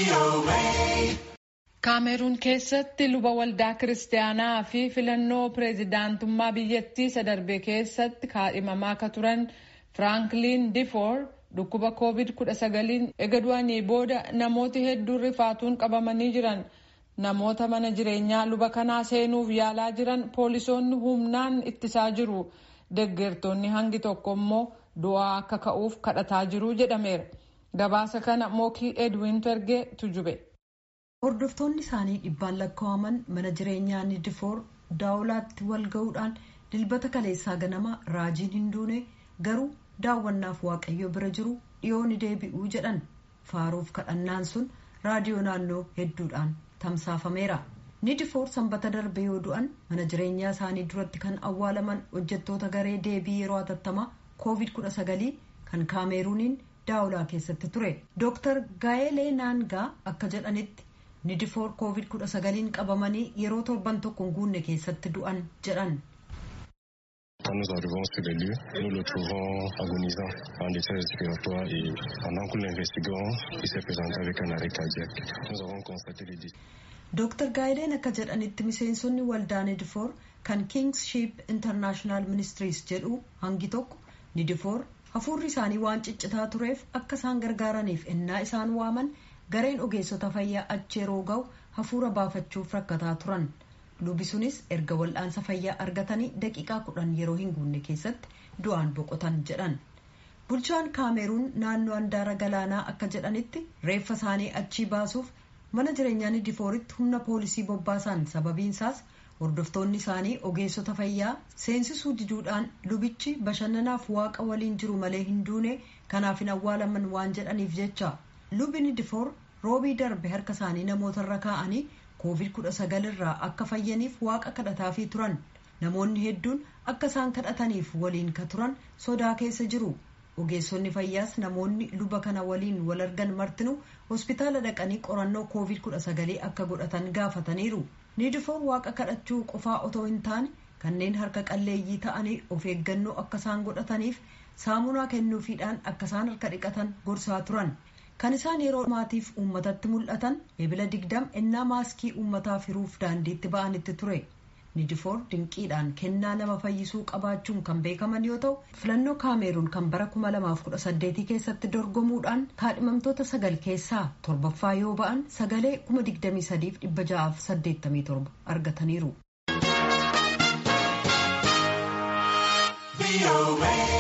Kaameruun keessatti luba waldaa kiristaanaa fi filannoo pireezidaantummaa biyyattii sadarbee keessatti kaadhimamaa akka turan Firaanklin Difoor dhukkuba COVID-19 ega du'anii booda namooti hedduun rifaatuun qabamanii jiran. Namoota mana jireenyaa luba kanaa seenuuf yaalaa jiran poolisoonni humnaan ittisaa jiru. Deggertoonni hangi tokko immoo du'aa akka ka'uuf kadhataa jiru jedhameera. Gabaasa kana Mookii Edwin Ergee tujube. Hordoftoonni isaanii dhibbaan lakkaa'aman mana jireenyaa Nidifoor daawulaatti wal ga'uudhaan dilbata kaleessaa ganama raajiin hin duune garuu daawwannaaf waaqayyo bira jiru dhiyoo ni deebi'uu jedhan faaruuf kadhannaan sun raadiyoo naannoo hedduudhaan tamsaafameera. Nidifoor sanbata darbe yoo du'an mana jireenyaa isaanii duratti kan awwaalaman hojjettoota garee deebii yeroo hatattamaa COVID-19 kan kaameruuniin daawulaa keessatti ture. Dr. Gaayelee Naangaa akka jedhanitti nidifoor COVID-19 qabamanii yeroo torban tokko hin guunne keessatti du'an jedhan. Quand nous arrivons sur les lieux, nous le trouvons agonisant en détresse respiratoire et pendant que nous l'investiguons, il s'est présenté avec un arrêt cardiaque. Nous avons constaté les décès. Dr. Gaayileen akka jedhanitti miseensonni waldaa nidifoor kan Kingship International Ministries jedhu hangi tokko nidifoor hafuurri isaanii waan ciccitaa tureef akka isaan gargaaraniif ennaa isaan waaman gareen ogeessota fayyaa achi yeroo ga'u hafuura baafachuuf rakkataa turan. lubi sunis erga wal'aansa fayyaa argatanii daqiiqaa kudhan yeroo hin guunne keessatti du'aan boqotan jedhan bulchaan kaameruun naannoo handaara galaanaa akka jedhanitti reeffa isaanii achii baasuuf mana jireenyaa nidifooritti humna poolisii bobbaasan sababiinsaas hordoftoonni isaanii ogeessota fayyaa seensisuu diduudhaan lubichi bashannanaaf waaqa waliin jiru malee hin duune kanaaf hin awwaalaman waan jedhaniif jecha lubi nidifoor roobii darbe harka isaanii namootarra kaa'anii covid-19 irraa akka fayyaniif waaqa kadhataafii turan namoonni hedduun akka isaan kadhataniif waliin ka turan sodaa keessa jiru ogeessonni fayyaas namoonni luba kana waliin wal argan martinu hospitaala dhaqanii qorannoo covid-19 akka godhatan gaafataniiru nidifoor waaqa kadhachuu qofaa otoo hin taane kanneen harka qalleeyyii ta'anii of eeggannoo akka isaan godhataniif saamunaa kennuufiidhaan akka isaan harka dhiqatan gorsaa turan. kan isaan yeroo maatiif uummatatti mul'atan ebila digdam ennaa maaskii uummataaf hiruuf daandiitti ba'anitti ture nidifoor dinqiidhaan kennaa nama fayyisuu qabaachuun kan beekaman yoo ta'u filannoo kaameruun kan bara 2018 keessatti dorgomuudhaan kaadhimamtoota sagal keessaa torbaffaa yoo ba'an sagalee 23,687 argataniiru.